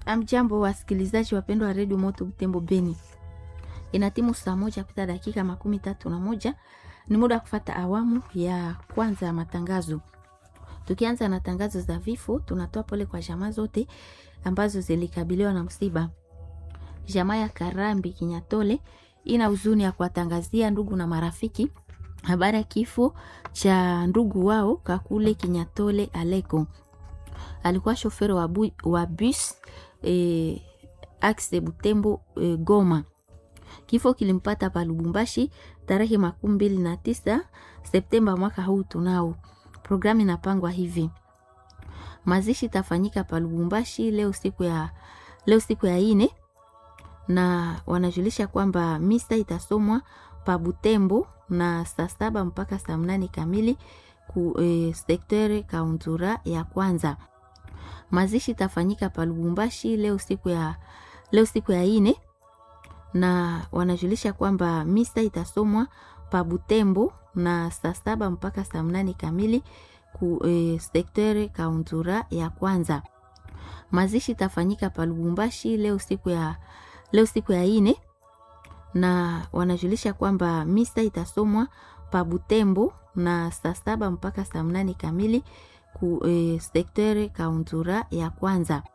Amjambo wasikilizaji wapendwa wa redio Moto Butembo Beni, ina timu saa moja pita dakika makumi tatu na moja. Ni muda wa kufata awamu ya kwanza ya matangazo. Tukianza na tangazo za vifo, tunatoa pole kwa jamaa zote ambazo zilikabiliwa na msiba. Jamaa ya Karambi Kinyatole ina huzuni ya kuwatangazia ndugu na marafiki habari ya kifo cha ndugu wao Kakule Kinyatole Aleko. Alikuwa shoferi wa, bu, wa bus eh, axe Butembo eh, Goma. Kifo kilimpata pa Lubumbashi tarehe makumi mbili na tisa Septemba mwaka huu. Tunao programu inapangwa hivi: mazishi itafanyika pa Lubumbashi leo siku ya, leo siku ya ine, na wanajulisha kwamba misa itasomwa pa Butembo na saa saba mpaka saa mnane kamili ku eh, sektere kauntura ya kwanza. Mazishi itafanyika pa Lubumbashi leo siku ya, leo siku ya ine na wanajulisha kwamba misa itasomwa pa Butembo na saa saba mpaka saa mnane kamili ku eh, sektere kauntura ya kwanza. Mazishi itafanyika pa Lubumbashi leo siku ya, leo siku ya ine na wanajulisha kwamba misa itasomwa pa Butembo na saa saba mpaka saa mnane kamili ku eh, sektere kauntura ya kwanza.